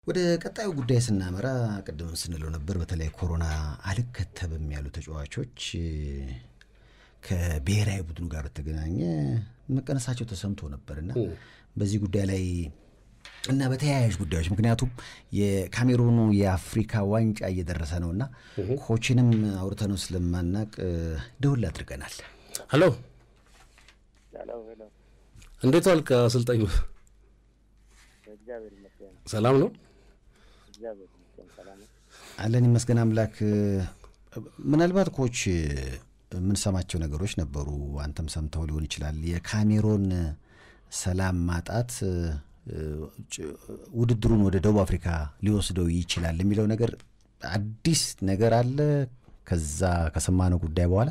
ወደ ቀጣዩ ጉዳይ ስናመራ ቅድም ስንለው ነበር፣ በተለይ ኮሮና አልከተብም ያሉ ተጫዋቾች ከብሔራዊ ቡድኑ ጋር በተገናኘ መቀነሳቸው ተሰምቶ ነበርና በዚህ ጉዳይ ላይ እና በተያያዥ ጉዳዮች ምክንያቱም የካሜሩኑ የአፍሪካ ዋንጫ እየደረሰ ነው እና ኮችንም አውርተነው ስለማናቅ ደውል አድርገናል። ሄሎ፣ እንዴት ዋልክ አሰልጣኙ? ሰላም ነው አለን ይመስገን አምላክ። ምናልባት ኮች የምንሰማቸው ነገሮች ነበሩ፣ አንተም ሰምተው ሊሆን ይችላል። የካሜሮን ሰላም ማጣት ውድድሩን ወደ ደቡብ አፍሪካ ሊወስደው ይችላል የሚለው ነገር አዲስ ነገር አለ። ከዛ ከሰማነው ጉዳይ በኋላ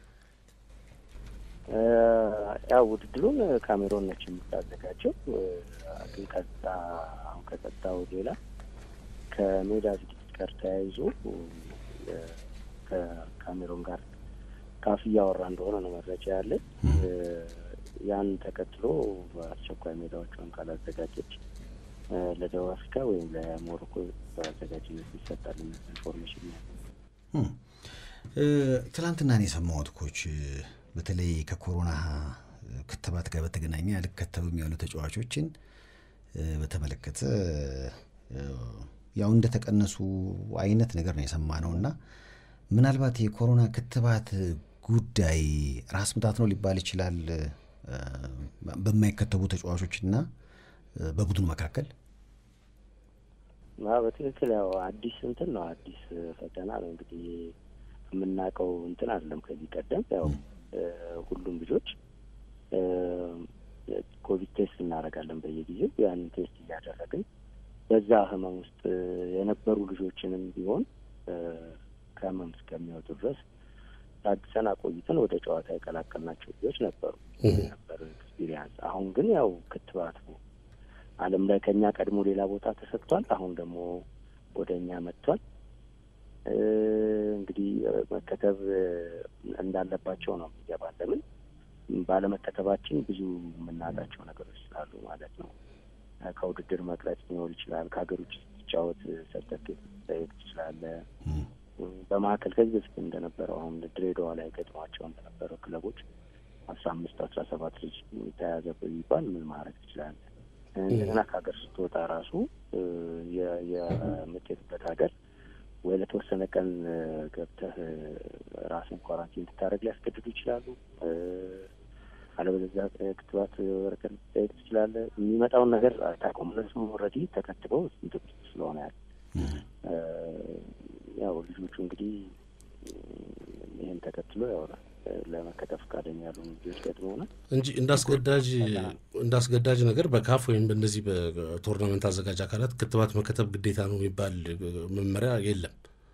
ያው ውድድሩን ካሜሮን ነች የምታዘጋጀው። ግን ከዛ አሁን ከጸጥታው ሌላ ከሜዳ ዝግጅት ጋር ተያይዞ ከካሜሮን ጋር ካፍ እያወራ እንደሆነ ነው መረጃ ያለ። ያን ተከትሎ በአስቸኳይ ሜዳዎቿን ካላዘጋጀች ለደቡብ አፍሪካ ወይም ለሞሮኮ በአዘጋጅነት ይሰጣል ኢንፎርሜሽን ያለ ትላንትና ነው የሰማሁት ኮች በተለይ ከኮሮና ክትባት ጋር በተገናኘ አልከተብም ያሉ ተጫዋቾችን በተመለከተ ያው እንደተቀነሱ አይነት ነገር ነው የሰማነው እና ምናልባት የኮሮና ክትባት ጉዳይ ራስ ምታት ነው ሊባል ይችላል በማይከተቡ ተጫዋቾችና በቡድኑ መካከል በትክክል ያው አዲስ እንትን ነው አዲስ ፈተና ነው እንግዲህ የምናውቀው እንትን አይደለም ከዚህ ቀደም ያው ሁሉም ልጆች ኮቪድ ቴስት እናደርጋለን በየጊዜው ያንን ቴስት እያደረግን በዛ ህመም ውስጥ የነበሩ ልጆችንም ቢሆን ከህመም እስከሚወጡ ድረስ ታግሰን አቆይተን ወደ ጨዋታ የቀላቀልናቸው ልጆች ነበሩ ነበር ኤክስፒሪያንስ። አሁን ግን ያው ክትባቱ ዓለም ላይ ከኛ ቀድሞ ሌላ ቦታ ተሰጥቷል። አሁን ደግሞ ወደ እኛ መጥቷል። እንግዲህ መከተብ እንዳለባቸው ነው የሚገባል። ለምን ባለመከተባችን ብዙ የምናጣቸው ነገሮች ስላሉ ማለት ነው። ከውድድር መቅረት ሊኖር ይችላል። ከሀገር ውጭ ስትጫወት ሰርተፍኬት ጠየቅ ትችላለህ። በመካከል ከዚህ በፊት እንደነበረው አሁን ድሬዳዋ ላይ ገጥሟቸው እንደነበረው ክለቦች አስራ አምስት አስራ ሰባት ልጅ ተያዘ ቢባል ምን ማድረግ ትችላለህ? እንደገና ከሀገር ስትወጣ ራሱ የምትሄድበት ሀገር ወይ ለተወሰነ ቀን ገብተህ ራስን ኳራንቲን እንድታደርግ ሊያስገድዱ ይችላሉ። አለበለዚያ ክትባት ወረቀት ልትጠየቅ ትችላለህ። የሚመጣውን ነገር አታውቀውም። እነሱም ኦልሬዲ ተከትበው እንትን ስለሆነ ያለ ያው ልጆቹ እንግዲህ ይህን ተከትሎ ያው ለመከተብ ፈቃደኛ ያሉ ልጆች ገጥመውናል እንጂ እንዳስገዳጅ እንዳስገዳጅ ነገር በካፍ ወይም በእነዚህ በቶርናመንት አዘጋጅ አካላት ክትባት መከተብ ግዴታ ነው የሚባል መመሪያ የለም።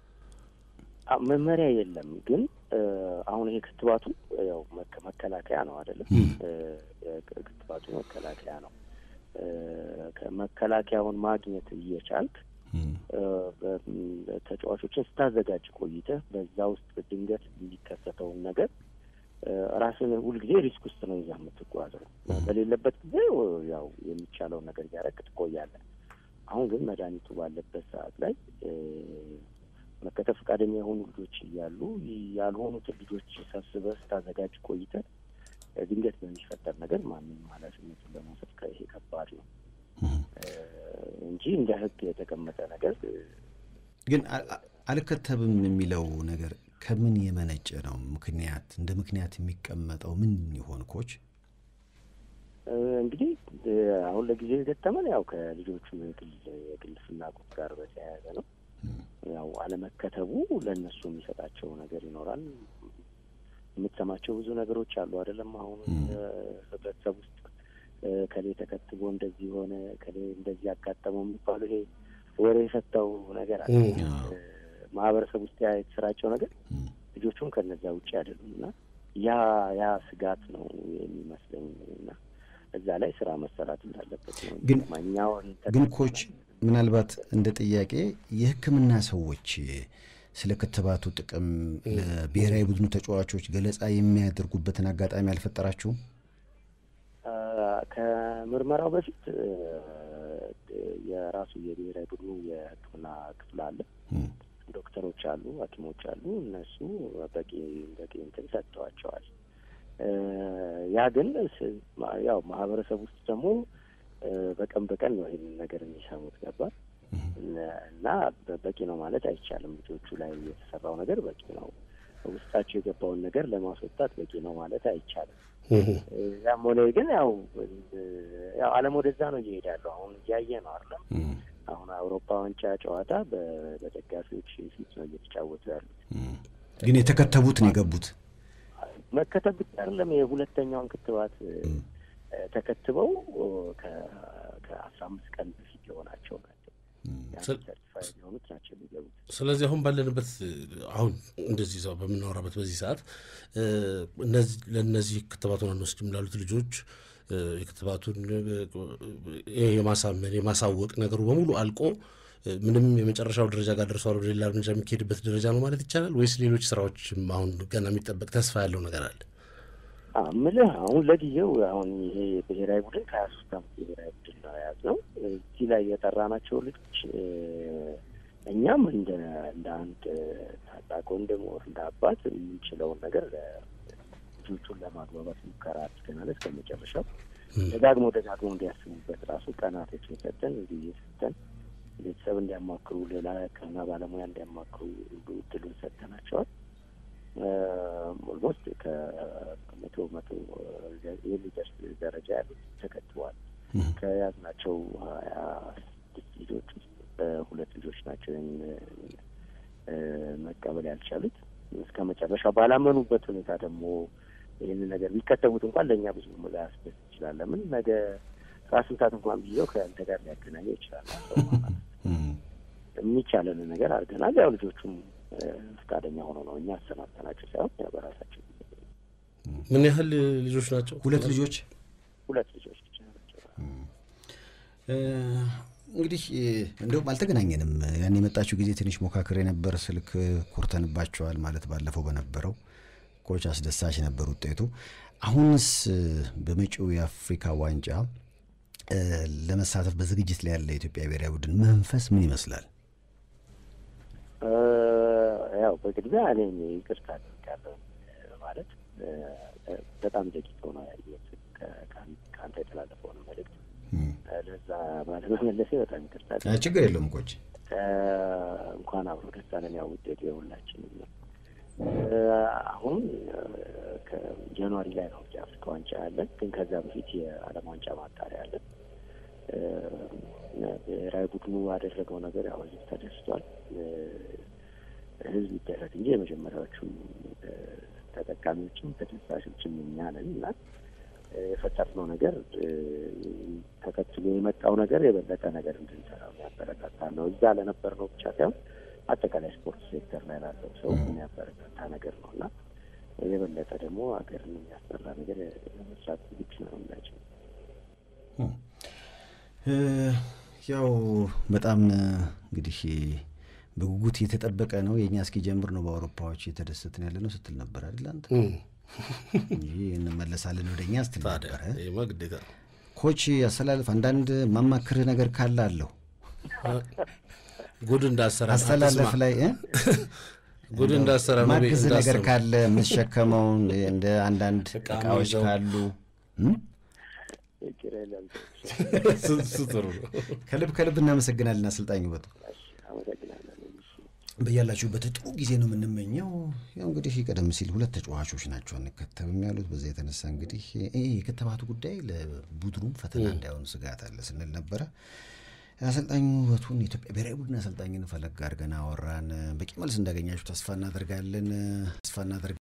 መመሪያ የለም። ግን አሁን ይሄ ክትባቱ ያው መከላከያ ነው አይደለም? ክትባቱ መከላከያ ነው። ከመከላከያውን ማግኘት እየቻልክ ተጫዋቾችን ስታዘጋጅ ቆይተህ በዛ ውስጥ ድንገት የሚከሰተውን ነገር ራስን ሁልጊዜ ሪስክ ውስጥ ነው ይዛ የምትጓዘው። በሌለበት ጊዜ ያው የሚቻለውን ነገር እያደረግ ትቆያለህ። አሁን ግን መድኃኒቱ ባለበት ሰዓት ላይ መከተብ ፈቃደኛ የሆኑ ልጆች እያሉ ያልሆኑትን ልጆች ሰብስበህ ስታዘጋጅ ቆይተህ ድንገት በሚፈጠር ነገር ማንም ኃላፊነቱን ለመውሰድ ይሄ ከባድ ነው እንጂ እንደ ሕግ የተቀመጠ ነገር ግን አልከተብም የሚለው ነገር ከምን የመነጨ ነው? ምክንያት እንደ ምክንያት የሚቀመጠው ምን ይሆን ኮች? እንግዲህ አሁን ለጊዜው የገጠመን ያው ከልጆቹ የግል የግል ፍላጎት ጋር በተያያዘ ነው። ያው አለመከተቡ ለእነሱ የሚሰጣቸው ነገር ይኖራል። የምትሰማቸው ብዙ ነገሮች አሉ አይደለም? አሁን ህብረተሰብ ውስጥ ከሌ ተከትቦ እንደዚህ ሆነ ከሌ እንደዚህ ያጋጠመው የሚባሉ ይሄ ወሬ የፈታው ነገር አለ። ማህበረሰብ ውስጥ ያ የተሰራጨው ነገር ልጆቹም ከነዚያ ውጭ አይደሉም እና ያ ያ ስጋት ነው የሚመስለኝ እና እዛ ላይ ስራ መሰራት እንዳለበት ነው። ግን ማኛውን ግን ኮች ምናልባት እንደ ጥያቄ የሕክምና ሰዎች ስለ ክትባቱ ጥቅም ለብሔራዊ ቡድኑ ተጫዋቾች ገለጻ የሚያደርጉበትን አጋጣሚ አልፈጠራችሁም? ከምርመራው በፊት የራሱ የብሔራዊ ቡድኑ የሕክምና ክፍል አለ። ዶክተሮች አሉ፣ ሐኪሞች አሉ። እነሱ በቂ በቂ እንትን ሰጥተዋቸዋል። ያ ግን ያው ማህበረሰብ ውስጥ ደግሞ በቀን በቀን ነው ይህንን ነገር የሚሰሙት ገባል እና በቂ ነው ማለት አይቻልም። ልጆቹ ላይ የተሰራው ነገር በቂ ነው፣ ውስጣቸው የገባውን ነገር ለማስወጣት በቂ ነው ማለት አይቻልም። ያም ሆነ ግን ያው ያው ዓለም ወደዛ ነው እየሄደ ያለው። አሁን እያየ ነው አይደለም። አሁን አውሮፓ ዋንጫ ጨዋታ በደጋፊዎች ፊት ነው እየተጫወቱ ያሉት። ግን የተከተቡት ነው የገቡት። መከተብ ብቻ አይደለም የሁለተኛውን ክትባት ተከትበው ከአስራ አምስት ቀን በፊት የሆናቸው ናቸው ሰርቲፋይድ የሆኑት ናቸው የሚገቡት። ስለዚህ አሁን ባለንበት አሁን እንደዚህ ሰው በምናወራበት በዚህ ሰዓት ለእነዚህ ክትባቱን አንወስድም ላሉት ልጆች የክትባቱን የማሳመን የማሳወቅ ነገሩ በሙሉ አልቆ ምንም የመጨረሻው ደረጃ ጋር ደርሷል ወደ ሌላ እርምጃ የሚካሄድበት ደረጃ ነው ማለት ይቻላል ወይስ ሌሎች ስራዎችም አሁን ገና የሚጠበቅ ተስፋ ያለው ነገር አለ? ምልህ አሁን ለጊዜው አሁን ይሄ ብሔራዊ ቡድን ከሀያ ሶስት አመት ብሔራዊ ቡድን ነው የያዝነው። እዚህ ላይ የጠራናቸው ልጆች እኛም እንደ እንደ አንድ ታላቅ ወንድም እንደ አባት የምንችለውን ነገር ልጆቹን ለማግባባት ሙከራ አድርገናል። እስከ መጨረሻው ደጋግሞ ደጋግሞ እንዲያስቡበት ራሱ ቀናቶችን ሰጠን እንዲህ እየሰጠን ቤተሰብ እንዲያማክሩ ሌላ ሕክምና ባለሙያ እንዲያማክሩ እድሉን ሰጥተናቸዋል። ኦልሞስት ከመቶ መቶ የሚደርስ ደረጃ ያሉት ተከትበዋል። ከያዝናቸው ሀያ ስድስት ልጆች ውስጥ ሁለት ልጆች ናቸው መቀበል ያልቻሉት። እስከ መጨረሻ ባላመኑበት ሁኔታ ደግሞ ይህንን ነገር ቢከተቡት እንኳን ለእኛ ብዙ ላያስደስት ይችላል። ለምን ነገ ራስ ምታት እንኳን ብዬው ከአንተ ጋር ሊያገናኘው ይችላል። የሚቻለን ነገር አድርገናል። ያው ልጆቹም ፈቃደኛ ሆኖ ነው እኛ አሰናብተናቸው ሳይሆን ያው በራሳቸው ምን ያህል ልጆች ናቸው? ሁለት ልጆች ሁለት ልጆች ብቻ ናቸው። እንግዲህ እንደውም አልተገናኘንም። ያን የመጣችው ጊዜ ትንሽ ሞካክር የነበር ስልክ ኮርተንባቸዋል ማለት ባለፈው በነበረው ኮች አስደሳች ነበር ውጤቱ። አሁንስ በመጪው የአፍሪካ ዋንጫ ለመሳተፍ በዝግጅት ላይ ያለ የኢትዮጵያ ብሔራዊ ቡድን መንፈስ ምን ይመስላል? ያው በቅድሚያ እኔ ይቅርታ አደርጋለሁ ማለት በጣም ደቂቅ ሆነ ያየሁት ከአንተ የተላለፈውን መልእክት ለዛ ባለመመለሴ በጣም ይቅርታ። ችግር የለውም ኮች፣ እንኳን አብሮ ደስ አለን። ያው ውጤቱ የሁላችንም ነው። አሁን ከጃንዋሪ ላይ ነው የአፍሪካ ዋንጫ ያለን፣ ግን ከዛ በፊት የዓለም ዋንጫ ማጣሪያ ያለን። ብሔራዊ ቡድኑ ያደረገው ነገር ያው ህዝብ ተደስቷል። ህዝብ ይደረግ እንጂ የመጀመሪያዎቹ ተጠቃሚዎችም ተደሳሾችም እኛ ነን እና የፈጠርነው ነገር ተከትሎ የመጣው ነገር የበለጠ ነገር እንድንሰራ የሚያበረታታ ነው። እዛ ለነበርነው ብቻ ሳይሆን አጠቃላይ ስፖርት ሴክተር ላይ ላለው ሰው የሚያበረታታ ነገር ነው እና የበለጠ ደግሞ ሀገርን የሚያስጠራ ነገር ለመስራት ዝግጅ ነው ሁላችን። ያው በጣም እንግዲህ በጉጉት እየተጠበቀ ነው። የእኛ እስኪጀምር ነው በአውሮፓዎች እየተደሰትን ያለ ነው ስትል ነበር አይደል አንተ? እንጂ እንመለሳለን ወደ እኛ ስትል ነበረ። ግዴታ ኮች አስተላለፍ አንዳንድ ማማክርህ ነገር ካለ አለው ጉድ እንዳሰራ አስተላለፍ ላይ ጉድ እንዳሰራ ማግዝ ነገር ካለ የምትሸከመው እንደ አንዳንድ እቃዎች ካሉ ጥሩ ነው። ከልብ ከልብ እናመሰግናለን አሰልጣኝ ውበቱ። በያላችሁበት ጥሩ ጊዜ ነው የምንመኘው። ያው እንግዲህ ቀደም ሲል ሁለት ተጫዋቾች ናቸው አንከተብም ያሉት። በዛ የተነሳ እንግዲህ ይህ የክትባቱ ጉዳይ ለቡድኑም ፈተና እንዳይሆን ስጋት አለ ስንል ነበረ። አሰልጣኙ ውበቱን የኢትዮጵያ ብሔራዊ ቡድን አሰልጣኝን ፈለግ አድርገን አወራን። በቂ መልስ እንዳገኛችሁ ተስፋ እናደርጋለን ተስፋ እናደርጋለን።